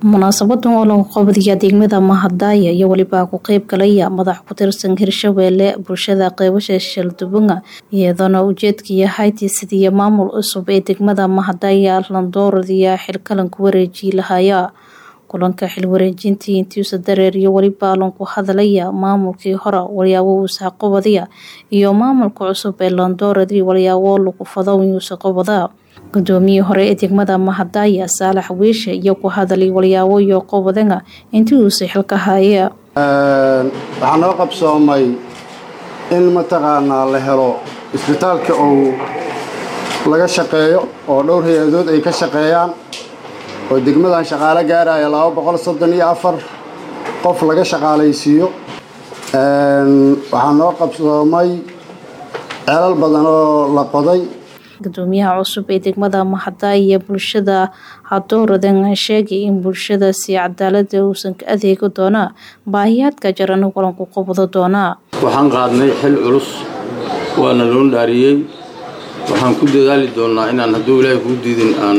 munaasabadan oo lagu qabadiya degmada mahadaya iyo weliba ku qeyb galaya madax ku tirsan hirshabeelle bulshada qeybasha shaldubunga iyadoona ujeedka yahay tiisidiya maamul cusub ee degmada mahadaya landooradiya xilkalan ku wareeji lahaya kulanka xil wareejintii intiisa dareer iyo weliba lanku hadalaya maamulkii hore walyaabo uusa qabadaya iyo maamulka cusub ee landooradi walyaabo lagu fado yuusa qabada gudoomiyii hore ee degmada mahadaya saalax wiishe iyo ku hadalay walyaabo iyo qobadanga intii uusa xilka haya waxaa noo qabsoomay in mataqaanaa la helo isbitaalka uu laga shaqeeyo oo dhowr hay-adood ay ka shaqeeyaan oo degmadan shaqaale gaaraya laba boqol soddon iyo afar qof laga shaqaalaysiiyo waxaa noo qabsoomay ceelal badan oo la qoday gudoomiyaha cusub ee degmada mahadaya bulshada hadooradan sheegay in bulshada si cadaalada uusan ka adeegi doonaa baahiyaadka jarana walanku qabado doonaa waxaan qaadnay xil culus waana loo dhaariyey waxaan ku dadaali doonaa inaan hadduu ilaahay kuu diidin aan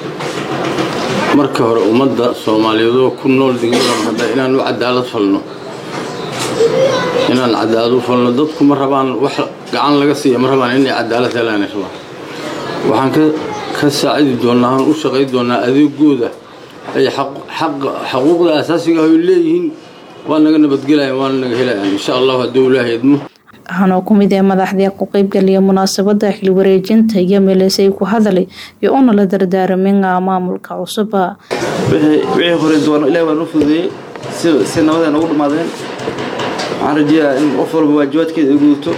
marka hore ummadda soomaaliyeedoo ku nool degmada mahadaya inaan u cadaalad falno inaan cadaalad u falno dadku ma rabaan wax gacan laga siiya ma rabaan inay cadaalad helaan rabaan waxaan ka saacidi doonnaa aan u shaqay doonnaa adeegooda ay xaquuqda asaasiga ay leeyihiin waa naga nabadgelayan waana naga helayaan insha allahu hadduu ilaahay idmo waxaanoo ku mid ee madaxdii ku qeybgaliya munaasabada xil wareejinta iyo meelesay ku hadalay iyo una la dardaaraminga maamulka cusuba wixii hore doon ilahi waa noo fududeeyey si nabadee noogu dhammaadeen waxaan rajeeyaa in qof walba waajibaadkeeda ay gudato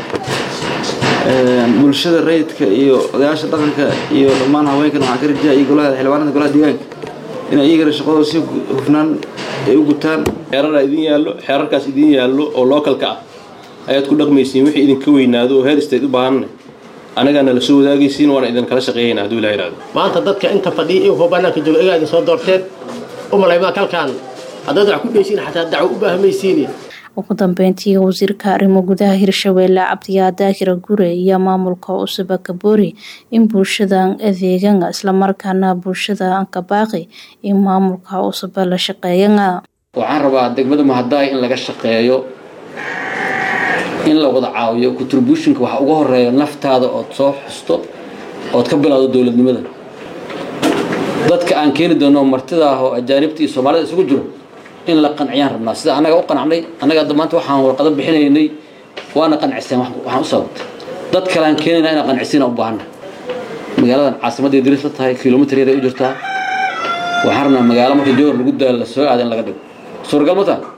bulshada rayidka iyo odayaasha dhaqanka iyo dhammaan haweenkan waxaan ka rajeeyaa iyo golaha xildhibaanada golaha deegaanka inay iyagana shaqadooda si hufnaan ay u gutaan xeerar idin yaallo xeerarkaas idin yaallo oo lookalka ah ayaad ku dhaqmaysiin wixii idinka weynaado oo heer istayd u baahanna anagaana la soo wadaagaysiin waana idin kala shaqeeyayna hadduu ilaha yidhahdo maanta dadka inta fadhiya iyo kuwa bannaanka jooga igaa idin soo doorteen u malaymaa kalkaan haddaad wax ku dheysiin xataa dacwo u baahamaysiini ugu dambeyntii wasiirka arrimo gudaha hirshabeelle cabdiyaa daahira gure iyo maamulka cusuba kaboori in bulshadan adeegana islamarkaana bulshada ankabaaqi in maamulka cusuba la shaqeeyana waxaan rabaa degmada mahadaay in laga shaqeeyo in la wada caawiyo contributionka waxa uga horeeya naftaada ood soo xusto ood ka bilowdo dowladnimada dadka aan keeni doono martida ah oo ajaanibta iyo soomaalida isugu jiro in la qanciyaan rabnaa sida annaga u qanacnay annaga maanta waxaan warqado bixinaynay waana qanciseen waxaan u sababtay dad kale aan keenayna inaan qancisiina u baahana magaaladan caasimadday diris la tahay kilomitr yaray u jirtaa waxaan rabnaa magaalo marka jowhar lagu daalo la soo aada in laga dhigo suuragal ma taha